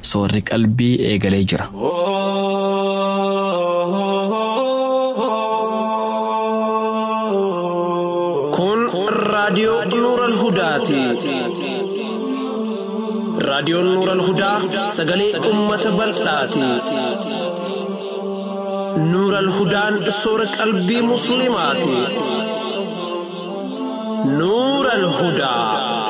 soorri qalbii eegalee jira. Kun raadiyoo Nuural Hudaati. Raadiyoon Nuural Hudaa sagalee uummata bal'aati. Nuural Hudaan soora qalbii Musliimaati. Nuural Hudaa.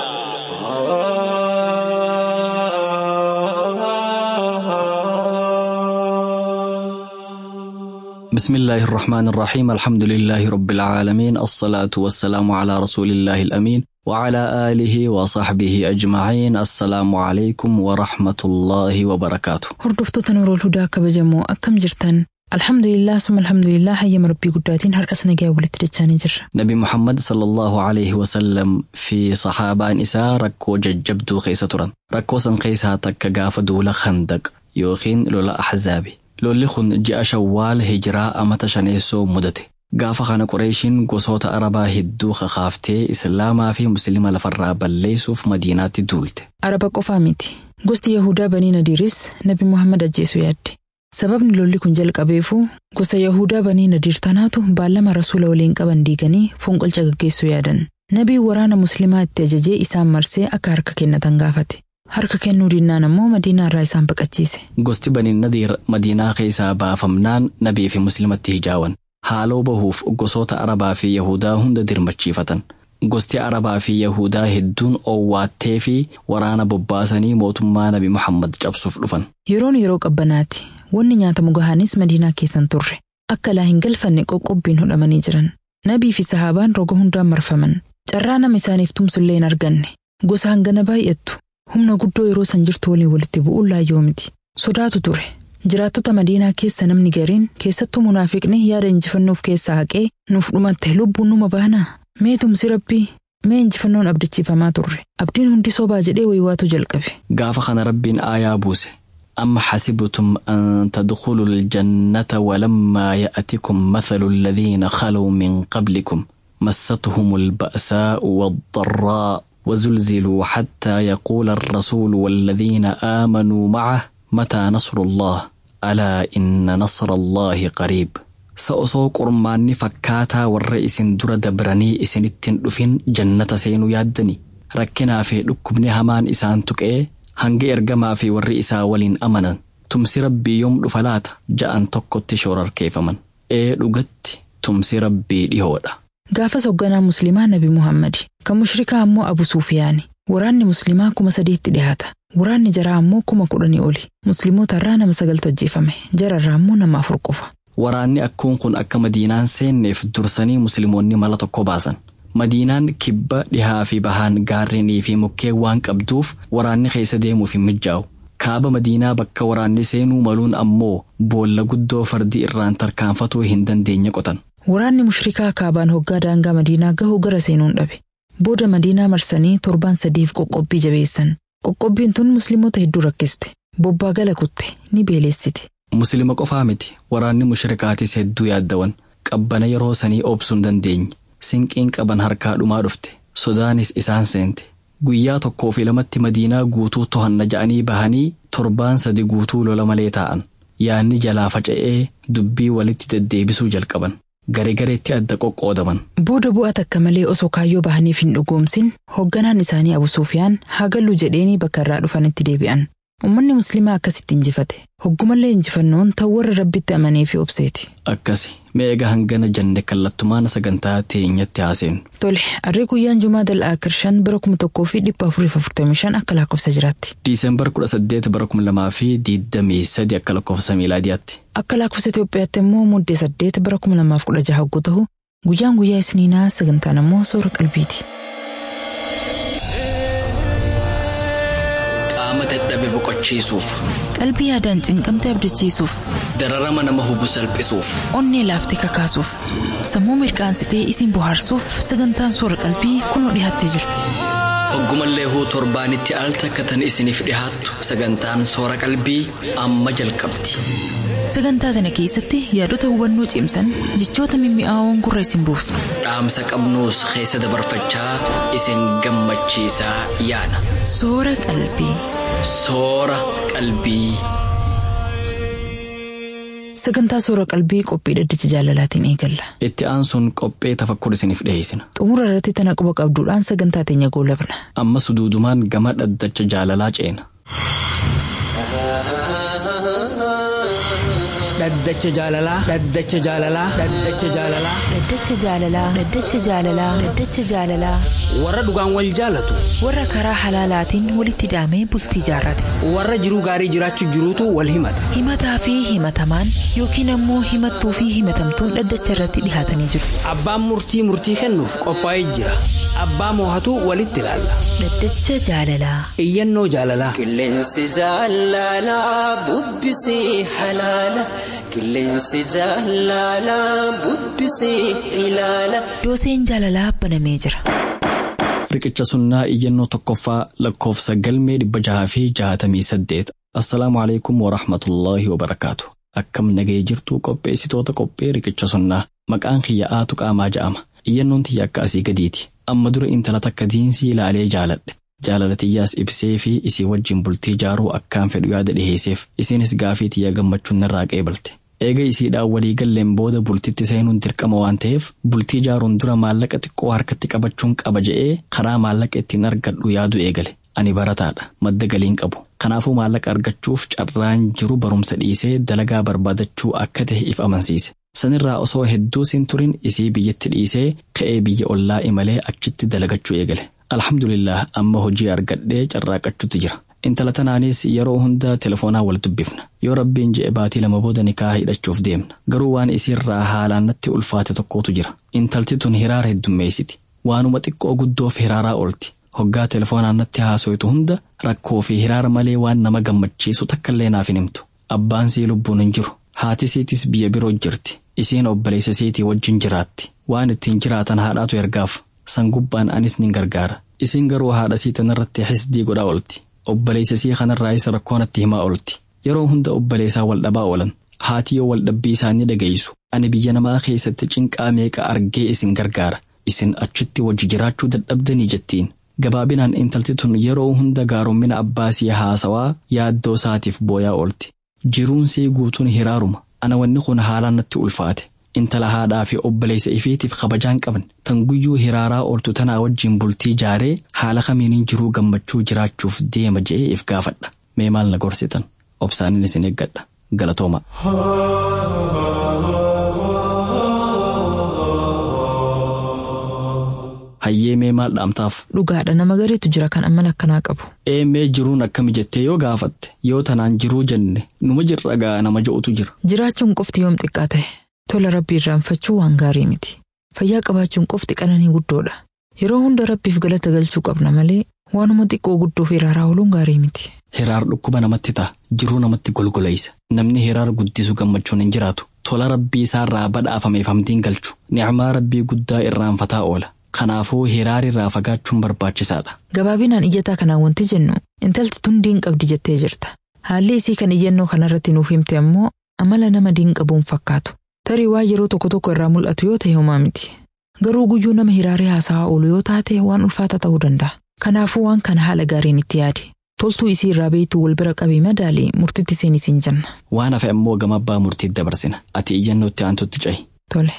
بسم الله الرحمن الرحيم الحمد لله رب العالمين الصلاة والسلام على رسول الله الأمين وعلى آله وصحبه أجمعين السلام عليكم ورحمة الله وبركاته Hordoftoota Nuurul Hudaa kabajamoo akkam jirtan? Alhamdulillah summa alhamdulillah hayyama rabbii guddaatiin har'as nagaa walitti dachaanii jirra. نبي محمد صلى الله عليه وسلم في صحابة نساء ركو ججبدو خيسة تران ركو سن خيسها تك غاف دولة خندق يوخين لولا أحزابي لولي خن جاء شوال هجراء أمت شنيسو مدته gaafa kana qoreeshiin gosoota arabaa hedduu kakaaftee islaamaa fi musliima lafarraa balleessuuf madiinaatti duulte Araba qofaa miti. Gosti Yahudaa Banii Nadiiris Nabi Muhammad ajjeesuu yaadde. Sababni lolli kun jalqabeefuu gosa Yahudaa Banii Nadiir tanaatu baallama rasuula waliin qaban diiganii fonqolcha gaggeessuu yaadan. Nabiin waraana musliimaa itti ajajee isaan marsee akka harka kennatan gaafate. Harka kennuu dinnaan ammoo madiinaa irraa isaan baqachiise. gosti banii nadiir madiinaa keessaa baafamnaan nabii fi muslimatti hijaawan haaloo bahuuf gosoota arabaa fi yahudaa hunda dirmachiifatan gosti arabaa fi yahudaa hedduun owwaattee fi waraana bobbaasanii mootummaa nabi muhammad cabsuuf dhufan Yeroon yeroo qabbanaati. Wanni nyaatamu gahaanis madiinaa keessan turre. Akka laa hin galfanne qoqqobbiin hodhamanii jiran. Nabii fi sahaabaan roga hundaan marfaman. Carraa nama isaaniif tumsullee hin arganne. Gosa hangana baay'attu. Humna guddoo yeroo san jirtu waliin walitti bu'uun laayyoo miti. Sodaatu ture. Jiraattota madiinaa keessa namni gariin keessattuu munaafiqni yaada injifannoof keessaa haqee nuuf dhumatte lubbuun numa baanaa. Mee tumsi rabbii mee injifannoon abdachiifamaa turre. Abdiin hundi sobaa jedhee waywaatu jalqabe. gaafa kana rabbiin aayaa buuse أم حسبتم أن تدخلوا الجنة ولما يأتكم مثل الذين خلوا من قبلكم مستهم البأساء والضراء وزلزلوا حتى يقول الرسول والذين آمنوا معه متى نصر الله ألا إن نصر الله قريب سأصو قرماني فكاتا والرئيس در دبرني إسنتين دفين جنة سينو يادني ركنا في لكبني همان إسان تكئ hanga ergamaa fi warri isaa waliin amanan tumsi rabbii yoom dhufa laata ja'an tokkotti shoorarkeeffaman ee dhugatti tumsi rabbii dhihoodha. Gaafas hoogganaa musliimaa Nabi Muhammad kan mushrikaa ammoo Abu Suufiyaani. Waraanni musliimaa kuma sadiitti dhiyaata. Waraanni jaraa ammoo kuma kudhanii oli. Musliimoota irraa nama sagaltu ajjeefame. Jara irraa ammoo nama afur qofa. Waraanni akkuun kun akka madiinaan seenneef dursanii musliimoonni mala tokko baasan. Madiinaan kibba dhihaa fi bahaan gaarrenii fi mukkeen waan qabduuf waraanni keessa deemuuf hin mijaa'u. Kaaba madiinaa bakka waraanni seenuu maluun ammoo boolla guddoo fardi irraan tarkaanfatuu hin dandeenye qotan. Waraanni mushrikaa kaabaan hoggaa daangaa madiinaa gahuu gara seenuun dhabe. Booda madiinaa marsanii torban sadiif qoqqobbii jabeessan. Qoqqobbiin tun musliimoota hedduu rakkiste. Bobbaa gala kutte ni beelessite. Muslima qofaa miti waraanni mushrikaatis hedduu yaaddawan qabbana yeroo sanii obsuu hin dandeenye. Sinqiin qaban harkaa dhumaa dhufte sodaanis isaan seente guyyaa tokkoo fi lamatti madiinaa guutuu tohanna ja'anii bahanii torbaan sadi guutuu lola malee taa'an yaanni jalaa faca'ee dubbii walitti deddeebisuu jalqaban garegareetti adda qoqqoodaman. Booda bu'aa takka malee osoo kaayyoo bahaniif hin dhugoomsin hoogganaan isaanii Abu Sufiyaan hagallu jedheenii bakka irraa dhufanitti deebi'an. Uummanni musliimaa akkasitti injifate. Hoggumallee injifannoon ta'u warra rabbitti amanee fi obseeti. Akkasi meega hangana janne kallattumaan sagantaa teenyatti haaseenu. Tole, harri guyyaan Jumaa dal'aa kirshan bara kuma tokkoo fi dhibba afurii fi afurtamii shan akka lakkoofsa jiraatti. Diisembar kudha saddeet bara kuma lamaa fi diidamii sadi akka lakkoofsa miilaadiyaatti. Akka lakkoofsa Itoophiyaatti immoo muddee saddeet bara kuma lamaaf kudha jaha hogguu ta'u guyyaan guyyaa isniinaa sagantaan ammoo soora qalbiiti. Qaama dadhabe boqochiisuuf, Qalbii yaadaan cinqamte abdachiisuuf, dararama nama hubu salphisuuf, onnee laaftee kakaasuuf, sammuu mirqaansitee isin bohaarsuuf sagantaan soora qalbii kunoo dhiyaattee jirti. hoggumallee huu torbaanitti al takka tan isiniif dhihaattu sagantaan soora qalbii amma jalqabdi. Sagantaa kana keessatti yaadota hubannoo cimsan jechoota mimmi'aawoon gurra isin buusu. Dhaamsa qabnuus keessa dabarfachaa isin gammachiisaa yaana. Soora qalbii. Soora qalbii. Sagantaa soora qalbii qophii dhaddacha jaalalaatiin eegalla. Itti aansuun qophee tafakkur isiniif dhiyeessina. Xumura irratti tana quba qabduudhaan sagantaa teenya goolabna. Ammas duudumaan gama dhaddacha jaalalaa ceena. Dhaddacha jaalalaa. Dhaddacha jaalalaa. Dhaddacha jaalalaa. Dhaddacha jaalalaa. Dhaddacha jaalalaa. Dhaddacha jaalalaa. Warra dhugaan wal jaalatu. Warra karaa halaalaatiin walitti hidhamee bultii jaarrate. Warra jiruu gaarii jiraachuu jiruutu wal himata. Himataa fi himatamaan yookiin ammoo himattuu fi himatamtuun dhaddacha irratti dhihaatanii jiru. Abbaan murtii murtii kennuuf qophaa'ee jira. Abbaa moohatu walitti ilaalla. Dhaddacha jaalalaa. Iyyannoo jaalalaa. Qilleensi jaalalaa bubbisii halaala. Qilleensi jaalalaa bubbisii ilaala. Dooseen jaalalaa banamee jira. Riqicha sunnaa iyyannoo tokkoffaa lakkoofsa galmee dhibba jahaa fi jaatamii saddeet. Assalaamu alaikum wa rahmatullaahi wa barakaatu. Akkam nagee jirtu qopheessitoota qophee riqicha sunnaa maqaan kiyya'aatu qaamaa ja'ama. Iyyannoon tiyya akka asii gadiiti. Amma dura intala takka diinsii ilaalee jaaladhe. Jaalala tiyyaas ibsee fi isii wajjin bultii jaaruu akkaan fedhu yaada dhiheesseef isinis gaafii tiyya gammachuun narraa qeebalte. Eega isiidhaan walii galleen booda bultitti seenuun dirqama waan ta'eef bultii jaaruun dura maallaqa xiqqoo harkatti qabachuun qaba je'ee karaa maallaqa ittiin argadhu yaadu eegale. Ani barataadha. Madda galiin qabu. Kanaafuu maallaqa argachuuf carraan jiru barumsa dhiisee dalagaa barbaadachuu akka ta'e if amansiise. Sanirraa osoo hedduu siin turin isii biyyatti dhiisee ka'ee biyya ollaa imalee achitti dalagachuu eegale. Alhamdulillah amma hojii argadhee carraaqachuutu jira. Intala tanaanis yeroo hunda telefoonaa wal dubbifna. Yoo rabbiin je'e baatii lama booda nikaa hidhachuuf deemna. Garuu waan isiirraa haalaan natti ulfaate tokkotu jira. Intalti tun hiraara heddummeessiti. Waanuma xiqqoo guddoof hiraaraa oolti. Hoggaa telefoonaan natti haasoytu hunda rakkoo fi hiraara malee waan nama gammachiisu takkallee naaf hin himtu. Abbaan sii lubbuun hin jiru. Haati siitis biyya biroo jirti. Isiin obboleessa siitii wajjin jiraatti. Waan ittiin jiraatan haadhaatu ergaaf. San gubbaan anis nin gargaara. Isiin garuu haadha sii tanarratti xisdii godhaa oolti. Obboleessa sii kanarraayis rakkoo natti himaa oolti. Yeroo hunda obboleessaa wal dhabaa oolan. Haati yoo wal dhabbii isaanii dhageessu. Ani biyya namaa keessatti cinqaa meeqa argee isin gargaara. Isin achitti wajji jiraachuu dadhabdanii jettiin. Gabaabinaan intalti tun yeroo hunda gaaromina abbaasii haasawaa yaaddoo isaatiif booyaa oolti. Jiruunsii guutuun hiraaruma. Ana wanni kun haalaan natti ulfaate. Intala haadhaa fi obboleessa ifiitiif kabajaan qaban tan guyyuu hiraaraa ooltu tanaa wajjin bultii jaaree haala kamiiniin jiruu gammachuu jiraachuuf deema je'ee if gaafadha. Mee maal na gorsitan? Obsaaniin isin eeggadha. Galatooma. Hayyee mee maal dhaamtaaf? Dhugaadha nama gareetu jira kan amala akkanaa qabu. Eemee jiruun akkami jettee yoo gaafatte yoo tanaan jiruu jenne numa jirra gaa nama je'utu jira. Jiraachuun qofti yoom xiqqaa ta'e tola rabbii irraanfachuu waan gaarii miti. Fayyaa qabaachuun qofti qananii guddoodha. Yeroo hunda rabbiif galata galchuu qabna malee waanuma xiqqoo guddoo fi hiraaraa ooluun gaarii miti. Hiraar dhukkuba namatti ta'a. Jiruu namatti golgoleessa. Namni hiraar guddisu gammachuun hin jiraatu. Tola rabbii isaarraa badhaafameef hamdiin galchu. Nicmaa rabbii guddaa irraanfataa oola. Kanaafuu hiraarirraa fagaachuun barbaachisaadha. Gabaabinaan iyyataa kanaan wanti jennu intalti tun diin qabdi jettee jirta. Haalli isii kan iyyannoo kanarratti nuuf himte ammoo amala nama diin qabuun fakkaatu. Tarii waan yeroo tokko tokko irraa mul'atu yoo ta'e homaa miti. Garuu guyyuu nama hiraarii haasawaa oolu yoo taate waan ulfaata ta'uu danda'a. Kanaafuu waan kana haala gaariin itti yaadi. Toltuu isii irraa beektuu wal bira qabee madaalii murtitti seenis hin jenna. Waan hafe ammoo gama abbaa murtiitti dabarsina. Ati iyyannootti aantutti cahi. Tole.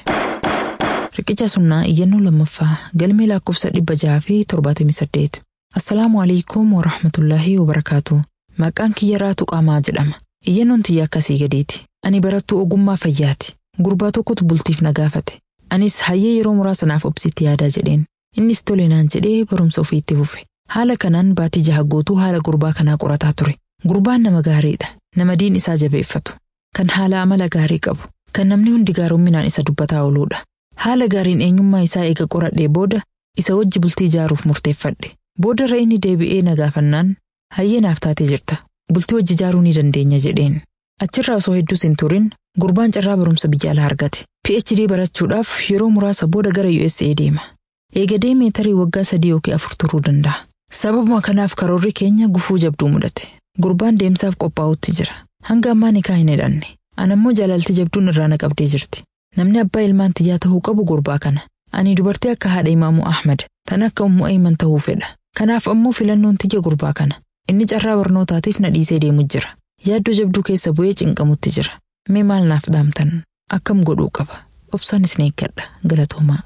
Riqicha sunnaa iyyannoo lammaffaa galmee lakkoofsa dhibba jaha fi torbaatamii saddeet. Assalaamu alaikum wa rahmatullaahi wa barakaatu. Maqaan kiyya raatu qaamaa jedhama. Iyyannoon tiyya akkasii gadiiti. Ani barattuu ogummaa fayyaati. Gurbaa tokkotu bultiif na gaafate. Anis hayyee yeroo muraasanaaf obsitti yaadaa jedheen. Innis tole naan jedhee barumsa ofiitti fufe. Haala kanaan baatii jaha guutuu haala gurbaa kanaa qorataa ture. Gurbaan nama gaariidha. Nama diin isaa jabeeffatu. Kan haala amala gaarii qabu. Kan namni hundi gaarumminaan isa dubbataa ooluudha. Haala gaariin eenyummaa isaa eega qoradhee booda isa wajji bultii ijaaruuf murteeffadhe. Boodarra inni deebi'ee na gaafannaan hayyee naaf taatee jirta. Bultii wajji ijaaruu ni dandeenya jedheen. Achirraa osoo hedduus hin turin gurbaan carraa barumsa biyya alaa argate. PhD barachuudhaaf yeroo muraasa booda gara USA deema. Eega deemee tarii waggaa sadii yookiin afur turuu danda'a. Sababuma kanaaf karoorri keenya gufuu jabduu mudate. Gurbaan deemsaaf qophaa'utti jira. Hanga ammaa nikaa hin hidhanne. Anammoo jaalalti jabduun irraa na qabdee jirti. Namni abbaa ilmaan tiyyaa ta'uu qabu gurbaa kana. Ani dubartii akka haadha imaamu Ahmad tan akka ummu Ayman ta'uu fedha. Kanaaf ammoo filannoon tiyya gurbaa kana. Inni carraa barnootaatiif na dhiisee deemu jira. Yaaddoo jabduu keessa bu'ee cinqamutti jira. Mee maal naaf dhaamtan? Akkam godhuu qaba? Obsaan isin eeggadha. Galatoomaa.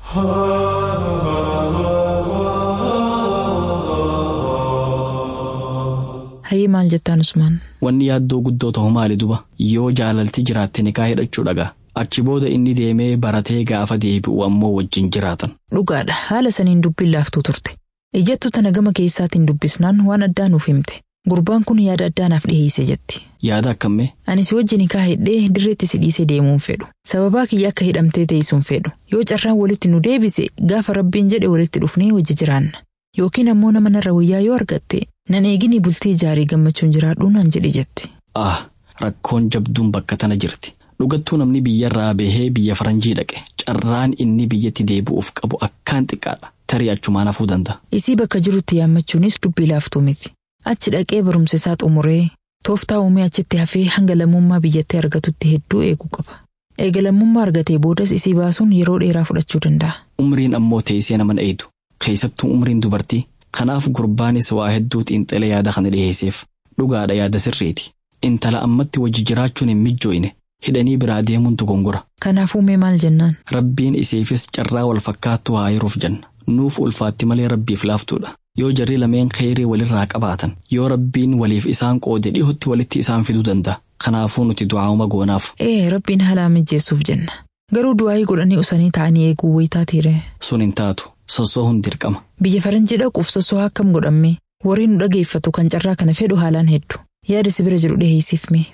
Hayyee maal jettaan Usmaan? Wanni yaaddoo guddoo ta'u maali duba yoo jaalalti jiraatte nikaa hidhachuu dhagaa achi booda inni deemee baratee gaafa deebi'u ammoo wajjin jiraatan. Dhugaadha haala saniin dubbiin laaftuu turte. Ijjattu tana gama keessaatiin dubbisnaan waan addaa nuuf himte. Gurbaan kun yaada addaa naaf dhiheesse jetti. Yaada akkamii? Ani si wajjin nikaa hidhee dirreetti si dhiisee deemuun fedhu. Sababaa kiyya akka hidhamtee teessuun fedhu. Yoo carraan walitti nu deebise gaafa rabbiin jedhe walitti dhufnee wajji jiraanna. Yookiin ammoo nama narra wayyaa yoo argatte nan eegini bultii ijaarii gammachuun jiraadhuu nan jedhe jetti. Ah rakkoon jabduun bakka tana jirti. Dhugattuu namni biyyarraa bahee biyya faranjii dhaqe carraan inni biyyatti deebi'uuf qabu akkaan xiqqaadha. Tarii achumaan hafuu danda'a. Isii bakka jirutti yaammachuunis dubbii laaftuu miti. Achi dhaqee barumsa isaa xumuree tooftaa uumee achitti hafee hanga lammummaa biyyattii argatutti hedduu eeguu qaba. Eega lammummaa argatee boodas isii baasuun yeroo dheeraa fudhachuu danda'a. Umriin ammoo teessee nama eeydu. Keessattuu umriin dubartii. Kanaaf gurbaanis waa hedduu xiinxalee yaada kana dhiheesseef. Dhugaadha yaada sirriiti. Intala ammatti wajji jiraachuun hin mijjooyne. Hidhanii biraa deemuun dogongora. Kanaafuu mee maal jennaan? Rabbiin iseefis carraa wal fakkaattuu haa hiruuf jenna. Nuuf ulfaatti malee rabbiif laaftuudha. Yoo jarri lameen kheyrii walirraa qabaatan yoo rabbiin waliif isaan qoode dhihutti walitti isaan fiduu danda'a. Kanaafuu nuti du'aa'uma goonaaf. Ee rabbiin haala mijeessuuf jenna. Garuu du'aayii godhanii usanii ta'anii eeguu wayitaa tiire. Sun hin taatu. Sossoohuun dirqama. Biyya faranjii dhaquuf sossoo akkam godhamme warri nu dhageeffatu kan carraa kana fedhu haalaan hedduu. Yaada si bira jiru dhiheessiif mee.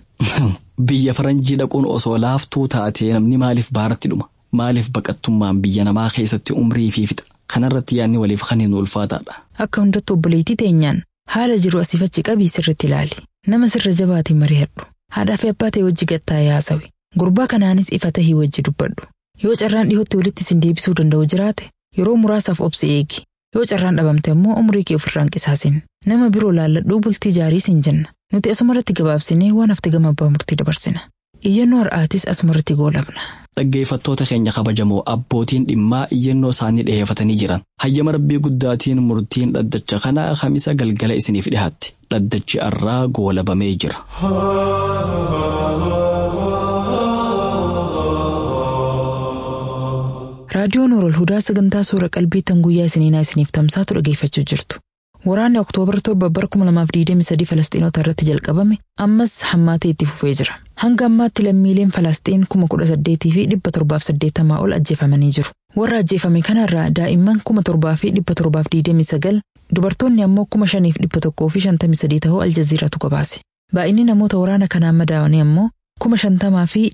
Biyya faranjii dhaquun osoo laaftuu taatee namni maaliif baaratti dhuma? Maaliif baqattummaan biyya namaa keessatti umrii fi fixa? Kanarratti yaadni waliif kan hin ulfaataadha. Akka hundattuu obboleettii teenyaan haala jiru asiif achi qabii sirritti ilaali. Nama sirra jabaatiin mari'adhu. Haadhaa fi abbaa ta'e wajji gattaa'ee haasawi. Gurbaa kanaanis ifa tahii wajji dubbadhu. Yoo carraan dhihootti walitti isin deebisuu danda'u jiraate yeroo muraasaaf obsi eegi. Yoo carraan dhabamte immoo umrii kee ofirraan qisaasin. Nama biroo laalladhuu bultii jaarii sin jenna. Nuti asumarratti gabaabsinee waan hafte gama abbaa murtii dabarsina. Iyyannoo har'aatis asumarratti goolabna. Dhaggeeffattoota keenya kabajamoo abbootiin dhimmaa iyyannoo isaanii dhiheeffatanii jiran. Hayyama rabbii guddaatiin murtiin dhaddacha kanaa kamisa galgala isiniif dhihaatti. Dhaddachi har'aa goolabamee jira. Raadiyoon Orol Hudaa sagantaa suura qalbii tan guyyaa isiniinaa isiniif tamsaatu dhageeffachuu jirtu. Waraanni Oktoobar torba bara 2023 Falastiinota irratti jalqabame ammas hammaatee itti fufee jira. Hanga ammaatti lammiileen Falastiin 18,000 fi 780 ol ajjeefamanii jiru. Warra ajjeefame kanarraa daa'imman 7,729 dubartoonni ammoo 5,153 ta'uu Aljaziiraatu gabaase. Baay'inni namoota waraana kanaan madaa'anii ammoo 50,000 fi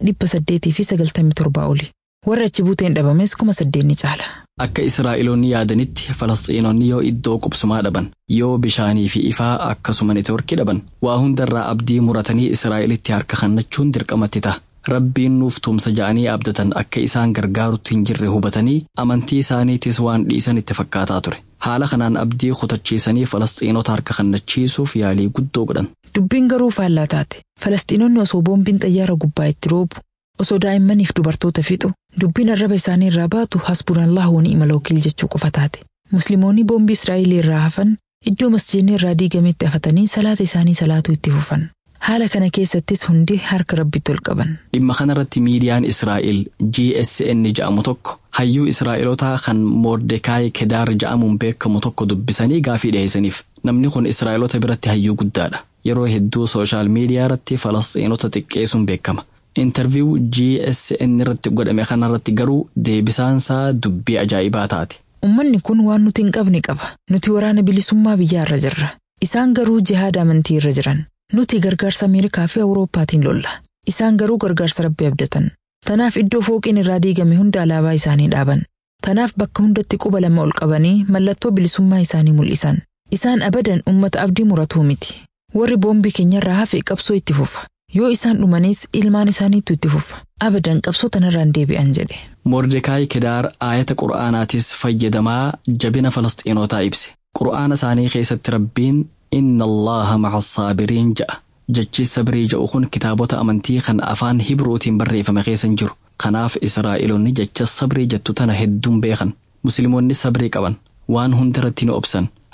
897 oli. Warri achi buuteen dhabames 8,000 ni caala. Akka Israa'eloonni yaadanitti Falastiinonni yoo iddoo qubsumaa dhaban yoo bishaanii fi ifaa akkasuma neetworkii dhaban waa hundarraa abdii muratanii Israa'elitti harka kennachuun dirqamatti ta'a. Rabbiin nuuf tumsa ja'anii abdatan akka isaan gargaarutti hin jirre hubatanii amantii isaaniitis waan dhiisan itti fakkaataa ture. Haala kanaan abdii kutachiisanii Falastiinota harka kennachiisuuf yaalii guddoo godhan. Dubbiin garuu faallaa taate. Falastiinonni osoo boombiin xayyaara gubbaa itti roobu osoo daa'immaniif dubartoota fixu dubbiin arraba isaanii irraa baatu hasbunallahu wa ni'mal wakiil jechuu qofa taate musliimoonni boombii israa'elii irraa hafan iddoo masjiidni irraa diigametti hafatanii salaata isaanii salaatuu itti fufan haala kana keessattis hundi harka rabbitti ol qaban. Dhimma kanarratti miidiyaan Israa'el GSN ja'amu tokko hayyuu Israa'elotaa kan Moordekaayi Kedaar ja'amuun beekamu tokko dubbisanii gaafii dhiyeessaniif namni kun Israa'elota biratti hayyuu guddaadha yeroo hedduu sooshaal miidiyaa irratti Falastiinota xiqqeessuun beekama. Intarviiw GSN irratti godhame kanarratti garuu deebisaansaa dubbii ajaa'ibaa taate. Uummanni kun waan nuti hin qabne qaba. Nuti waraana bilisummaa biyyaa irra jirra. Isaan garuu jihaada amantii irra jiran. Nuti gargaarsa Ameerikaa fi Awurooppaatiin lolla. Isaan garuu gargaarsa rabbi abdatan. Tanaaf iddoo fooqiin irraa diigame hunda alaabaa isaanii dhaaban. Tanaaf bakka hundatti quba lama ol qabanii mallattoo bilisummaa isaanii mul'isan. Isaan abadan uummata abdii muratuu miti. Warri boombii keenyarraa hafe qabsoo itti fufa. Yoo isaan dhumanis ilmaan isaaniitu itti fufa. Abadan qabsoo tanarraan deebi'an jedhe. Mordekaayi Kedaar aayata qura'aanaatis fayyadamaa jabina Falastiinotaa ibse. Qura'aana isaanii keessatti rabbiin inna Allaha maca saabiriin ja'a. Jechi sabrii ja'u kun kitaabota amantii kan afaan Hibruutiin barreeffame keessa hin jiru. Kanaaf Israa'eloonni jecha sabrii jettu tana hedduun beekan. Musliimoonni sabrii qaban. Waan hundarratti ni obsan.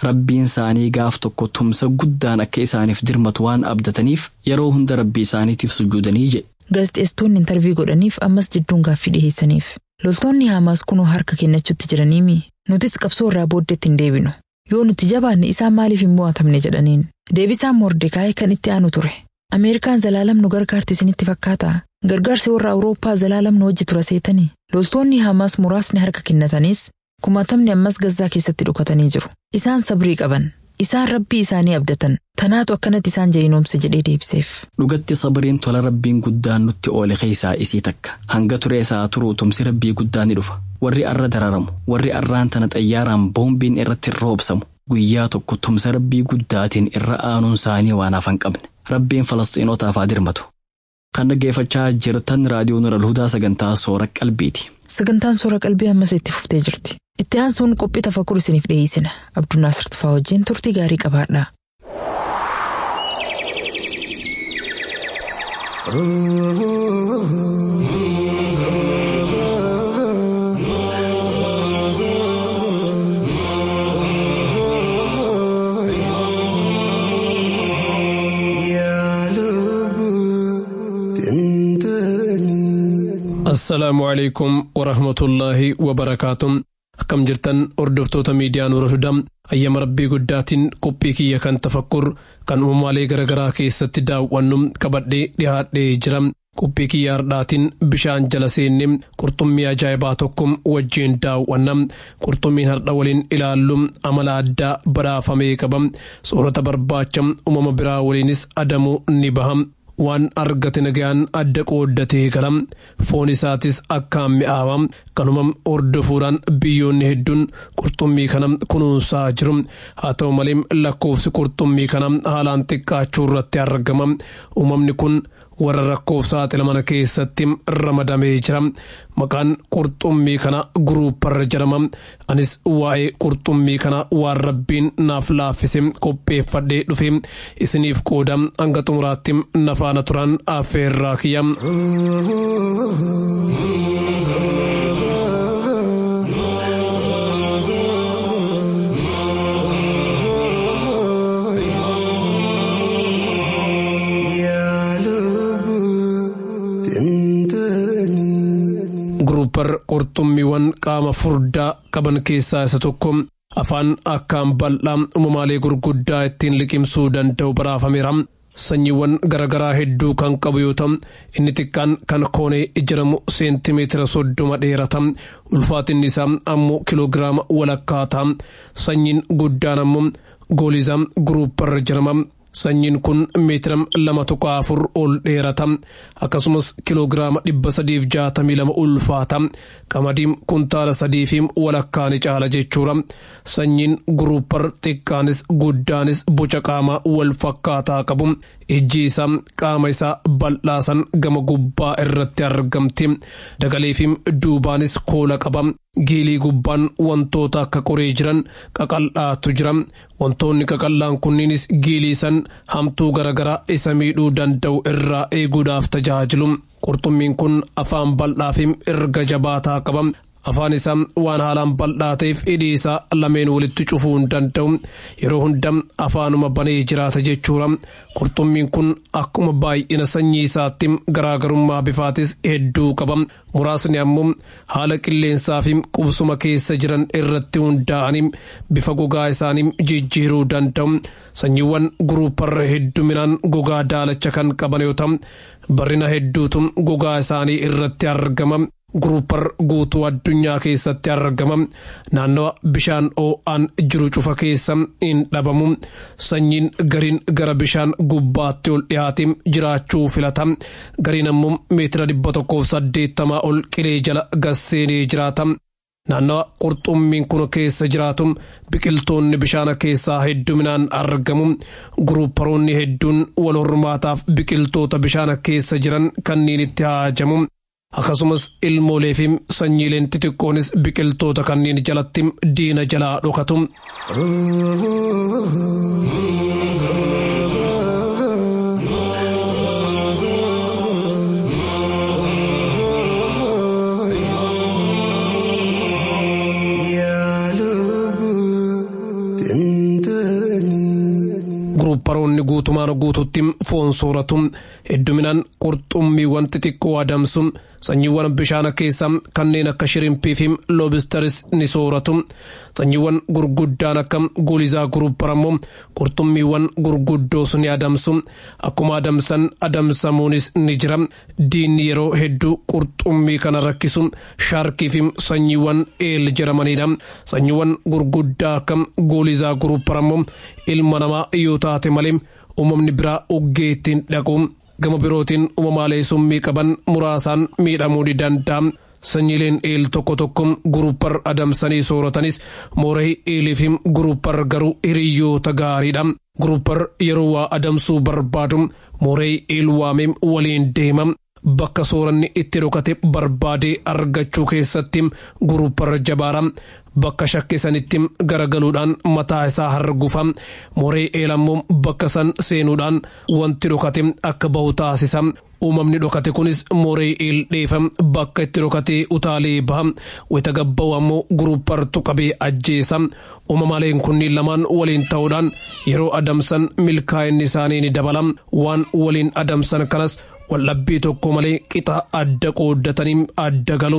rabbiin isaanii gaaf tokko tumsa guddaan akka isaaniif dirmatu waan abdataniif yeroo hunda rabbii isaaniitiif sujuudanii jedhe. Gaazexeessitoonni intarvii godhaniif ammas jidduun gaaffii dhiheessaniif. Loltoonni Haamaas kunoo harka kennachuutti jiraniimi. Nutis qabsoo irraa booddeetti hin deebinu. Yoo nuti jabaanne isaan maaliif hin mo'atamne jedhaniin. Deebisaan Mordekaayee kan itti aanu ture. Ameerikaan zalaalam nu gargaarti isinitti fakkaata. Gargaarsi warra Awurooppaa zalaalam nu hojii tura seetanii. Loltoonni Haamaas muraasni harka kennatanis kumaatamni ammas gazzaa keessatti dhokatanii jiru. Isaan sabrii qaban. Isaan rabbii isaanii abdatan. Tanaatu akkanatti isaan jayinoomse jedhee deebiseef. Dhugatti sabariin tola rabbiin guddaan nutti oole keessaa isii takka. Hanga turee isaa turuu tumsi rabbii guddaan ni dhufa. Warri arra dararamu, warri arraan tana xayyaaraan boombiin irratti roobsamu. Guyyaa tokko tumsa rabbii guddaatiin irra aanuun isaanii waan hafan qabne. Rabbiin Falastiinotaaf haa dirmatu. Kan dhaggeeffachaa jirtan raadiyoo Nural Hudaa sagantaa soora qalbiiti. Sagantaan soora qalbii ammas itti fuftee jirti. Itti aansuun qophii tafakkur isiniif dhiyeessina. Abdunnaasir Tufaa wajjin turtii gaarii qabaadha. assalaamu calaykum warahmatullaahi wabarakaatuh akkam jirtan hordoftoota miidiyaa nuura hudaa ayyama rabbii guddaatiin qophii kiyya kan tafakkur kan uumamaalee garaagaraa keessatti daawwannu qabadhee dhihaadhee jira qophii kiyya hardhaatiin bishaan jala seenne qurxummii ajaa'ibaa tokko wajjiin daawwanna qurxummiin hardha waliin ilaallu amala addaa badhaafamee qaba soorata barbaacha uumama biraa waliinis adamuu ni baha waan argate nagaan adda qooddatee gala foon isaatis akkaan mi'aawa kanuma hordofuudhaan biyyoonni hedduun qurxummii kana kunuunsaa jiru haa ta'u malee lakkoofsi qurxummii kana haalaan xiqqaachuu irratti argama uumamni kun warra rakkoof saaxilaman keessatti ramadamee jira maqaan qurxummii kana guruuparra jedhama anis waa'ee qurxummii kana waan rabbiin naaf laaffise qopheeffadhee dhufe isiniif qooda hanga xumuraatti nafaana turan affeerraa kiyya. guruupar qurxummiiwwan qaama furdaa qaban keessaa isa tokko afaan akkaan bal'aa uumamaalee gurguddaa ittiin liqimsuu danda'u baraafameera. sanyiiwwan garaagaraa hedduu kan qabu yoo ta'u inni xiqqaan kan koonee ijaramu seentimeetira soddoma dheerata ulfaatinni isaa ammoo kiloogiraama walakkaata sanyiin guddaan ammoo gooliizaa guruuparra jedhama. sanyiin kun meetira lama tuqaa afur ol dheerata akkasumas kiloogiraama dhibba sadiif jaatamii lama ulfaata qamadiin kuntaala sadii fi walakkaani caala jechuudha sanyiin guruupar xiqqaanis guddaanis boca qaamaa wal fakkaataa qabu ijji isaa qaama isaa bal'aasan gama gubbaa irratti argamti dagalee fi duubaanis koola qaba giilii gubbaan wantoota akka qoree jiran qaqal'aatu jira wantoonni qaqal'aan kunniinis giilii san hamtuu garaagaraa isa miidhuu danda'u irraa eeguudhaaf tajaajilu qurxummiin kun afaan bal'aa fi erga jabaataa qaba afaan isaa waan haalaan bal'aa ta'eef hidhii isaa lameen walitti cufuu hin danda'u yeroo hunda afaanuma banee jiraata jechuudha qurxummiin kun akkuma baay'ina sanyii isaatti garaagarummaa bifaatis hedduu qaba muraasni ammoo haala qilleensaa fi qubsuma keessa jiran irratti hundaa'anii bifa gogaa isaanii jijjiiruu danda'u sanyiiwwan guruuparra hedduminaan gogaa daalacha kan qaban yoo ta'u barrina hedduutu gogaa isaanii irratti argama. guruupar guutuu addunyaa keessatti argama naannawa bishaan oo'aan jiru cufa keessa hin dhabamu sanyiin gariin gara bishaan gubbaatti ol dhiyaate jiraachuu filata gariin ammoo meetira dhibba tokkoof saddeettamaa ol qilee jala gasseenee jiraata naannawa qurxummiin kun keessa jiraatu biqiltoonni bishaana keessaa hedduminaan argamu guruuparoonni hedduun wal hormaataaf biqiltoota bishaana keessa jiran kanneen itti haajamu akkasumas ilmoolee fi sanyiileen xixiqqoonis biqiltoota kanneen jalatti diina jalaa dhokatu. guutumaan guututti foon sooratu hedduminaan qurxummiiwwan xixiqqoo adamsu sanyiiwwan bishaan keessa kanneen akka shirimpii fi loobistaris ni sooratu sanyiiwwan gurguddaan akka guulizaa guruppar ammoo qurxummiiwwan gurguddoos ni adamsu akkuma adamsan adamsamuunis ni jira diinni yeroo hedduu qurxummii kana rakkisu shaarkii fi sanyiiwwan eel jedhamanidha sanyiiwwan gurguddaa akka guulizaa guruppar ammoo ilma namaa yoo taate malee uumamni biraa uggee ittiin dhaqu gama birootiin uumamaalee summii qaban muraasaan miidhamuu ni danda'a. sanyiileen eel tokko tokko guruppar adamsanii sooratanis mooree eelii fi guruppar garuu hiriyoota gaariidha. guruppar yeroo waa adamsuu barbaadu mooree eel waamee waliin deema. bakka sooranni itti dhokate barbaadee argachuu keessatti guruppar jabaara. bakka shakkisanitti garagaluudhaan mataa isaa hargufa mooree eelammoo bakka san seenuudhaan wanti dhokate akka bahu taasisa uumamni dhokate kunis mooree eel dheefa bakka itti dhokatee utaalee baha wita gabba'u ammoo guruuppartu qabee ajjeesa uumamaaleen kunniin lamaan waliin ta'uudhaan yeroo adamsan milkaa'inni isaanii ni dabala waan waliin adamsan kanas waldhabbii tokko malee qixa adda qooddatanii adda galu.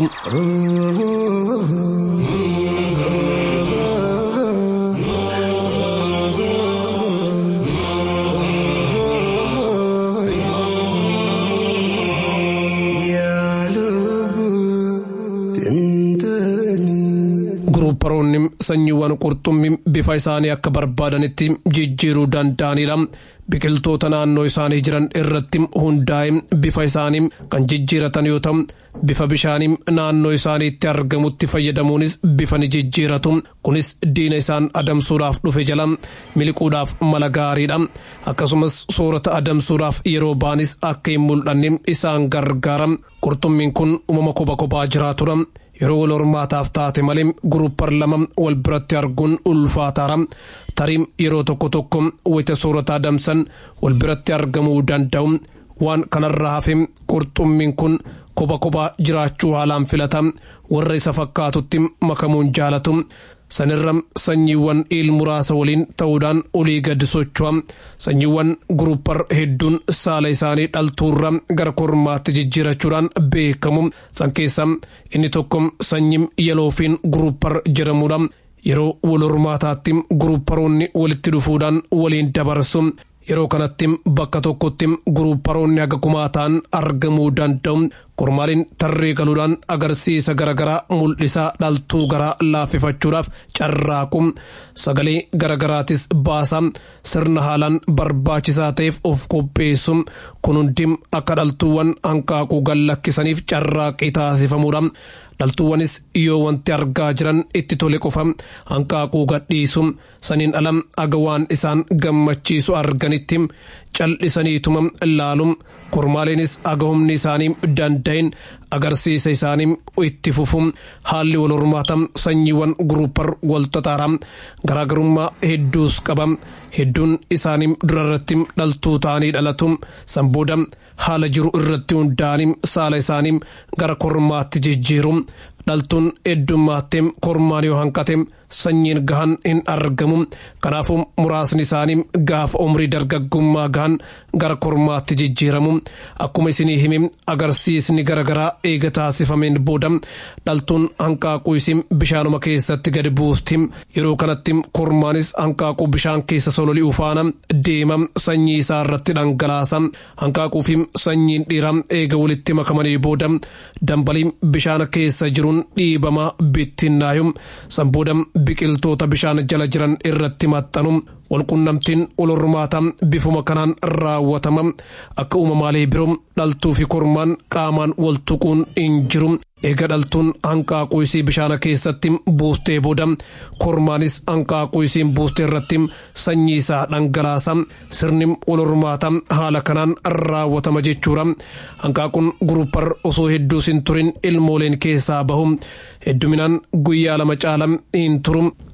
guruupparoonni sanyiiwwan qurxummii bifa isaanii akka barbaadanitti jijjiiruu danda'anidha. biqiltoota naannoo isaanii jiran irratti hundaa'e bifa isaanii kan jijjiiratan yoo ta'u bifa bishaanii naannoo isaaniitti argamutti fayyadamuunis bifa ni jijjiiratu kunis diina isaan adamsuudhaaf dhufe jala miliquudhaaf mala gaariidha akkasumas soorata adamsuudhaaf yeroo baanis akka hin mul'anne isaan gargaara qurxummiin kun uumama kophaa kophaa jiraatudha. yeroo wal hormaataaf taate malee guruppar lama wal biratti arguun ulfaataara tarii yeroo tokko tokko wayita soorata adamsan wal biratti argamuu danda'u waan kanarraa hafe qurxummiin kun kophaa kophaa jiraachuu haalaan filata warra isa fakkaatutti makamuun jaalatu sanirra sanyiiwwan eel muraasa waliin ta'uudhaan olii gadi socho'a sanyiiwwan guruppar hedduun saala isaanii dhaltuurra gara kormaatti jijjiirachuudhaan beekamu san keessa inni tokko sanyii yaloofiin guruppar jedhamudha yeroo wal hormaataatti gurupparoonni walitti dhufuudhaan waliin dabarsu yeroo kanatti bakka tokkotti gurupparoonni haga kumaa ta'an argamuu danda'u kormaaliin tarree galuudhaan agarsiisa garaagaraa mul'isaa dhaltuu garaa laaffifachuudhaaf carraaqu sagalee garaagaraatis baasa sirna haalaan barbaachisaa ta'eef of qopheessu kun hundi akka dhaltuuwwan hanqaaquu gallakkisaniif carraaqii taasifamuudha. dhaltuuwwanis yoo wanti argaa jiran itti tole qofa hanqaaquu gadhiisu saniin alam aga waan isaan gammachiisu arganitti cal'isaniituma ilaalu kormaaleenis aga humni isaanii danda'in agarsiisa isaanii itti fufu haalli wal hormaata sanyiiwwan guruppar wal xaxaara garaagarummaa hedduus qaba hedduun isaanii durarratti dhaltuu ta'anii dhalatu sanbooda haala jiru irratti hundaa'anii saala isaanii gara kormaatti jijjiiru dhaltuun heddummaatee kormaan yoo hanqate sanyiin gahan hin argamu kanaafuu muraasni isaanii gaafa umrii dargaggummaa gahan gara kormaatti jijjiiramu akkuma isinii hime agarsiisni garaagaraa eega taasifameen booda dhaltuun hanqaaquu isin bishaanuma keessatti gadi buusti yeroo kanatti kormaanis hanqaaquu bishaan keessa sololi'u faana deema sanyii isaa irratti dhangalaasa hanqaaquu fi sanyiin dhiiraa eega walitti makamanii booda dambalii bishaan keessa jiruun dhiibamaa bittinnaayu san booda biqiltoota bishaan jala jiran irratti maxxanu walqunnamtiin wal hormaata bifuma kanaan raawwatama akka uumamaalee biroo dhaltuu fi kormaan qaamaan wal tuquun hin jiru eega dhaltuun hanqaaquu isii bishaana keessatti buustee booda kormaanis hanqaaquu isiin buustee irratti sanyii isaa dhangalaasa sirni wal hormaata haala kanaan raawwatama jechuudha hanqaaquun guruppar osoo hedduus hin turin ilmooleen keessaa bahu hedduminaan guyyaa lama caala hin turu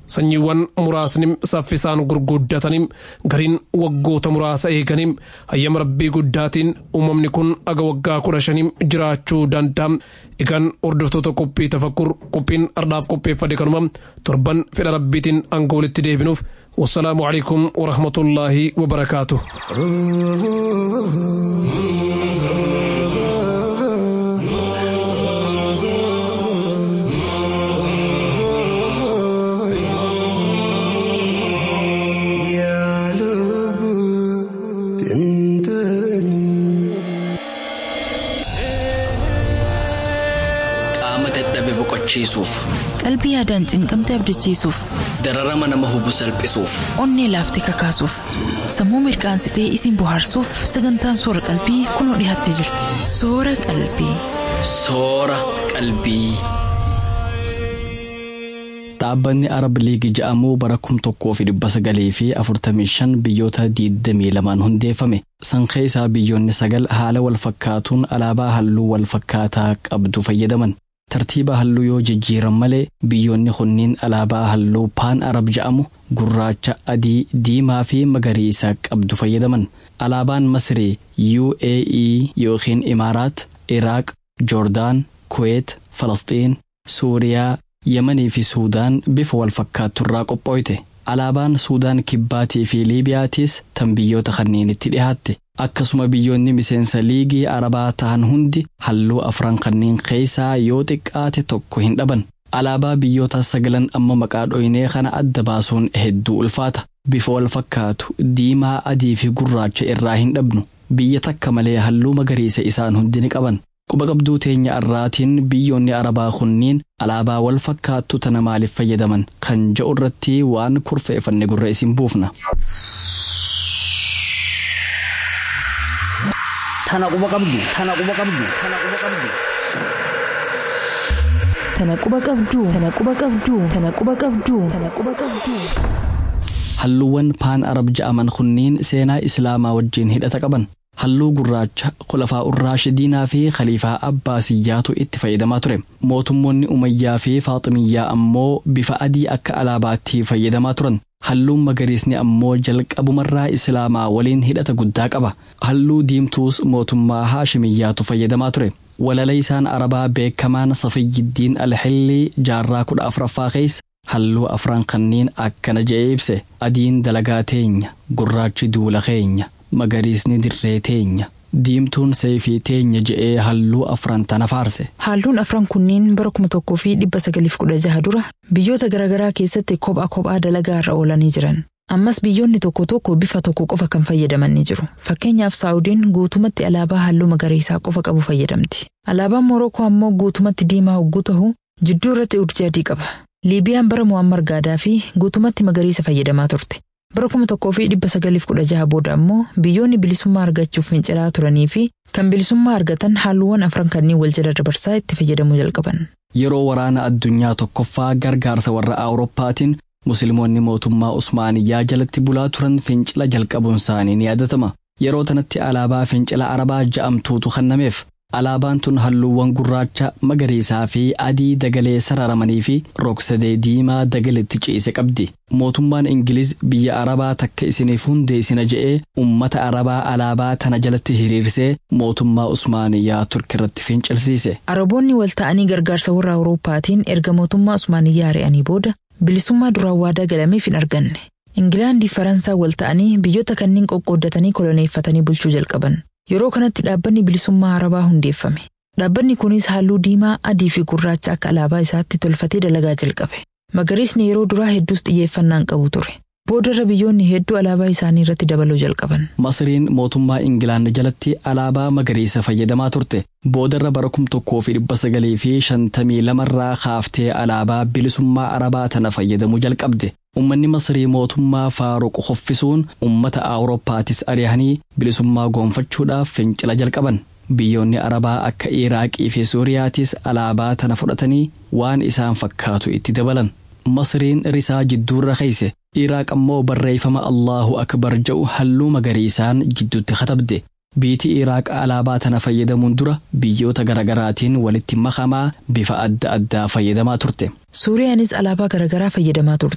sanyiiwwan muraasni saffisaan gurguddatanii gariin waggoota muraasa eeganii hayyama rabbii guddaatiin uumamni kun aga waggaa kudha shanii jiraachuu danda'a. Egaan hordoftoota qophii tafakkur qophiin ardhaaf qopheeffate kanuma torban fedha rabbiitiin hanga walitti deebinuuf wassalaamu alaikum warahmatullaahi wabarakaatu. qaama dadhabe boqochiisuuf Qalbii yaadaan cinqamte abdachiisuuf, dararama nama hubu salphisuuf onnee laaftee kakaasuuf, sammuu mirkaansitee isin bohaarsuuf sagantaan soora qalbii kunoo dhiyaattee jirti. Soora qalbii. soora qalbii. Dhaabbanni Arab Liigii ja'amuu bara kum tokkoo fi dhibba sagalii fi afurtamii shan biyyoota diidamii lamaan hundeeffame. Sanqee isaa biyyoonni sagal haala wal fakkaatuun alaabaa halluu wal fakkaataa qabdu fayyadaman. Tartiiba halluu yoo jijjiiran malee biyyoonni kunniin alaabaa halluu paan arab ja'amu gurraacha, adii, diimaa fi magariisa qabdu fayyadaman. Alaabaan Masrii UAE yookiin Imaaraat, Iraaq, Joordaan, Kuweet, Falasxiin, Suuriyaa, Yemanii fi Suudaan bifa wal fakkaatturraa qopho'ite. Alaabaan Suudaan kibbaatii fi Liibiyaatiis tan biyyoota kanneenitti dhihaatte. Akkasuma biyyoonni miseensa liigii Arabaa ta'an hundi halluu afran kanneen keessaa yoo xiqqaate tokko hin dhaban. Alaabaa biyyoota sagalan amma maqaa dhoynee kana adda baasuun hedduu ulfaata. Bifa wal fakkaatu diimaa, adii fi gurraacha irraa hin dhabnu. Biyya takka malee halluu magariisa isaan hundi ni qaban. Quba qabduu teenya irraatiin biyyoonni Arabaa kunniin alaabaa wal fakkaattu tana maaliif fayyadaman kan jedhu irratti waan kurfeeffanne gurra isin buufna. Tana quba qabdu. Tana quba qabdu. Tana quba qabdu. Tana quba qabduu. Tana quba qabduu. Tana quba qabduu. Tana quba qabduu. Halluuwwan paan arab ja'aman kunniin seenaa islaamaa wajjin hidhata qaban. Halluu gurraacha khulafaa urraashidiinaa fi khaliifaa abbaasiyyaatu itti fayyadamaa ture. Mootummoonni umayyaa fi faaximiyyaa ammoo bifa adii akka alaabaatti fayyadamaa turan. Halluun magariisni ammoo jalqabumarraa islaamaa waliin hidhata guddaa qaba. Halluu diimtuus mootummaa haashimiyyaatu fayyadamaa ture. Walaleessaan arabaa beekamaan Safiyyiiddiin Alxillii jaarraa kudha afuraffaa keessa halluu afran kanneen akkana je'ee ibse. Adiin dalagaa teenya, gurraachi duula keenya, magariisni dirree teenya. Diimtuun seefii teenya je'ee halluu afran tana faarse. Halluun afran kunniin bara kuma tokkoo fi dhibba sagaliif kudha jaha dura biyyoota garaagaraa keessatti kophaa kophaa dalagaa irra oolanii jiran. Ammas biyyoonni tokko tokko bifa tokko qofa kan fayyadaman ni jiru. Fakkeenyaaf Saawudiin guutumatti alaabaa halluu magariisaa qofa qabu fayyadamti. Alaabaan Morookoo ammoo guutumatti diimaa hogguu ta'u jidduu irratti urjii adii qaba. Liibiyaan bara Muammar Gaadaafi guutumatti magariisa fayyadamaa turte. Bara kuma tokkoo fi dhibba sagaliif kudha jaha booda ammoo biyyoonni bilisummaa argachuuf fincilaa turanii fi kan bilisummaa argatan halluuwwan afran kanneen wal jala dabarsaa itti fayyadamuu jalqaban. Yeroo waraana addunyaa tokkoffaa gargaarsa warra Awurooppaatiin Musliimoonni mootummaa Usmaaniyyaa jalatti bulaa turan fincila jalqabuun isaanii ni yaadatama. Yeroo tanatti alaabaa fincila Arabaa ja'amtuutu kennameef. Alaabaan tun halluuwwan gurraacha, magariisaa fi adii dagalee sararamanii fi rogsadee diimaa dagaleetti ciise qabdi. Mootummaan Ingiliz biyya Arabaa takka isiniif hundeessina je'ee uummata Arabaa alaabaa tana jalatti hiriirsee mootummaa Usmaaniyyaa Turkirratti fincilsiise. Araboonni wal ta'anii gargaarsa warra Awurooppaatiin erga mootummaa Usmaaniyyaa ari'anii booda bilisummaa duraan waadaa galameef hin arganne. Ingilaandii Faransaa wal ta'anii biyyoota kanneen qoqqooddatanii koloneeffatanii bulchuu jalqaban. Yeroo kanatti dhaabbanni bilisummaa Arabaa hundeeffame. Dhaabbanni kunis halluu diimaa, adii fi gurraacha akka alaabaa isaatti tolfatee dalagaa jalqabe. Magariisni yeroo duraa hedduus xiyyeeffannaan qabu ture. Boodarra biyyoonni hedduu alaabaa isaanii irratti dabaluu jalqaban. Masriin mootummaa Ingilaand jalatti alaabaa magariisa fayyadamaa turte. Boodarra bara kum tokkoo fi dhibba sagalii fi shantamii lamarraa kaaftee alaabaa bilisummaa Arabaa tana fayyadamuu jalqabde. Uummanni Masrii mootummaa Faaruq hoffisuun uummata Awurooppaatis ari'anii bilisummaa goonfachuudhaaf fincila jalqaban. Biyyoonni Arabaa akka Iraaqii fi Suuriyaatis alaabaa tana fudhatanii waan isaan fakkaatu itti dabalan. Masriin risaa jidduurra keeyse. Iraaq ammoo barreeffama Allahu Akbar jedhu halluu magariisaan jidduutti katabde. Biitii Iraaq alaabaa tana fayyadamuun dura biyyoota garaagaraatiin walitti makamaa bifa adda addaa fayyadamaa turte. Suuriyaanis alaabaa garaagaraa fayyadamaa turte.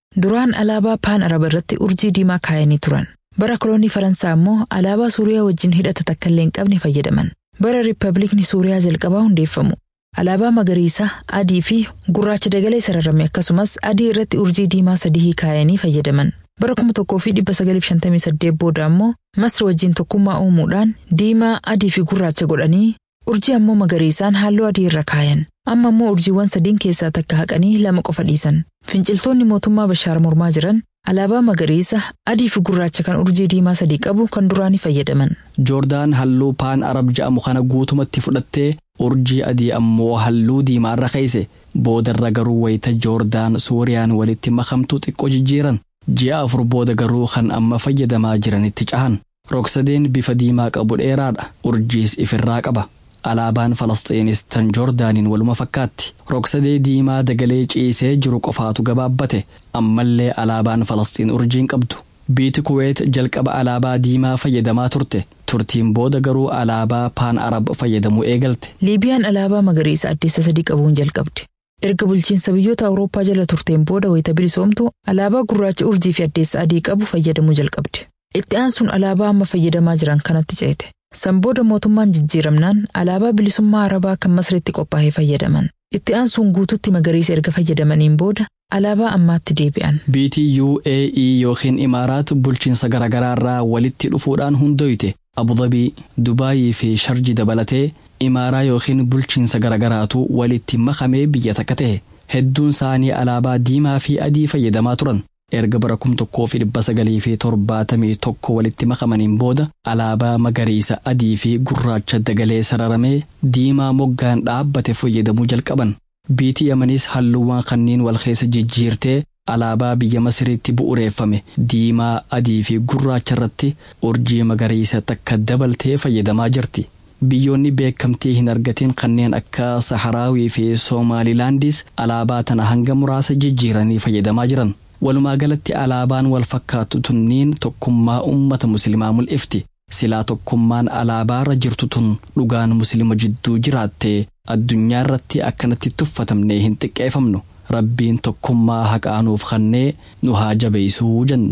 Duraan alaabaa paan araba irratti urjii diimaa kaayanii turan. Bara koloonii Faransaa immoo alaabaa Suuriyaa wajjin hidhata takka illee hin qabne fayyadaman. Bara Riippaabilikni Suuriyaa jalqabaa hundeeffamu. Alaabaa magariisa, adii fi gurraacha dagalee sararame akkasumas adii irratti urjii diimaa sadii kaayanii fayyadaman. Bara kuma tokkoo fi dhibba sagalii fi shantamii saddeet booda ammoo Masri wajjin tokkummaa uumuudhaan diimaa, adii fi gurraacha godhanii urjii ammoo magariisaan halluu adii irra kaayan. Amma ammoo urjiiwwan sadiin keessaa takka haqanii lama qofa dhiisan. Finciltoonni mootummaa Bashaar mormaa jiran alaabaa magariisa, adii fi gurraacha kan urjii diimaa sadii qabu kan duraanii fayyadaman. Joordaan halluu paan arab ja'amu kana guutumatti fudhattee urjii adii ammoo halluu diimaa irra keeyse boodarra garuu wayita joordaan suuriyaan walitti makamtuu xiqqoo jijjiiran ji'a afur booda garuu kan amma fayyadamaa jiranitti cahan rogsadeen bifa diimaa qabu dheeraadha urjiis ifirraa qaba alaabaan falastiinis tan joordaaniin waluma fakkaatti rogsadee diimaa dagalee ciisee jiru qofaatu gabaabbate ammallee alaabaan falastiin urjiin qabdu biiti kuweet jalqaba alaabaa diimaa fayyadamaa turte turtiin booda garuu alaabaa paan arab fayyadamuu eegalte. Liibiyaan alaabaa magariisa addeessa sadii qabuun jalqabde. Erga bulchiinsa biyyoota Awurooppaa jala turteen booda wayita bilisoomtu alaabaa gurraacha urjii fi addeessa adii qabu fayyadamuu jalqabde. Itti aansuun alaabaa amma fayyadamaa jiran kanatti ceete. San booda mootummaan jijjiiramnaan alaabaa bilisummaa arabaa kan masritti qophaa'ee fayyadaman. Itti aansuun guututti magariisa erga fayyadamaniin booda alaabaa ammaatti deebi'an. Biitii UAE yookiin Imaaraat bulchiinsa garaagaraa irraa walitti dhufuudhaan hundoyte Abudabii, Dubaayii fi Sharji dabalatee imaaraa yookiin bulchiinsa garaagaraatu walitti makamee biyya takka ta'e. Hedduun isaanii alaabaa diimaa fi adii fayyadamaa turan. Erga bara kum tokkoo fi dhibba sagalii fi torbaatamii tokko walitti makamaniin booda alaabaa magariisa adii fi gurraacha dagalee sararamee diimaa moggaan dhaabbate fayyadamuu jalqaban. Biitii Yamanis halluuwwan kanneen wal keessa jijjiirtee alaabaa biyya Masiriitti bu'uureeffame diimaa adii fi gurraacha irratti urjii magariisa takka dabaltee fayyadamaa jirti. Biyyoonni beekamtii hin argatin kanneen akka Saharaawii fi Soomaalilaandis alaabaa tana hanga muraasa jijjiiranii fayyadamaa jiran. Walumaa galatti alaabaan wal fakkaatu tunniin tokkummaa uummata musliimaa mul'ifti. Silaa tokkummaan alaabaarra jirtu tun dhugaan musliima jidduu jiraattee addunyaa irratti akkanatti tuffatamnee hin xiqqeeffamnu. Rabbiin tokkummaa haqaanuuf kannee nu haa jabeessuu jenna.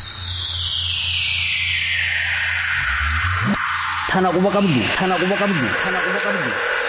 Tana quba qabdu. Tana quba qabdu. Tana quba qabdu.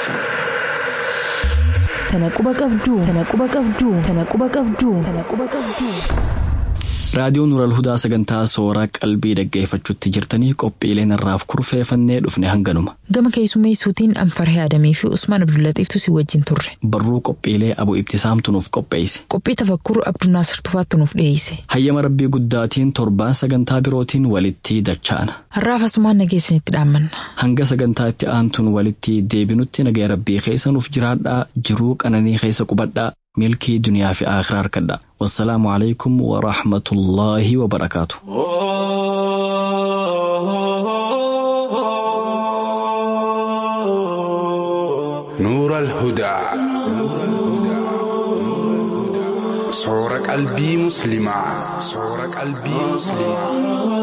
Tana quba qabduu. Tana quba qabduu. Tana quba qabduu. Tana quba qabduu. Raadiyoon Nural Hudaa sagantaa soora qalbii dhaggeeffachuutti jirtanii qophiileen irraaf kurfeeffannee dhufne hanganuma. Gama keessummeessuutiin Anfarhee Adamii fi Usmaan Abdullatiiftu si wajjin turre. Barruu qophiilee abu ibtisaamtu nuuf qopheesse. Qophii tafakkur Abdunaasir Tufaattu nuuf dhiyeesse. Hayyama rabbii guddaatiin torbaan sagantaa birootiin walitti dacha'ana. Har'aaf asumaan nageessinitti dhaammanna. Hanga sagantaa itti aantuun walitti deebinutti nagaya rabbii keessa nuuf jiraadhaa jiruu qananii keessa qubadhaa. milkii duniyaa fi akhiraa harkadha wassalaamu alaikum warahmatullaahi wabarakaatu نور الهدى صور قلبي مسلمة صور قلبي مسلمة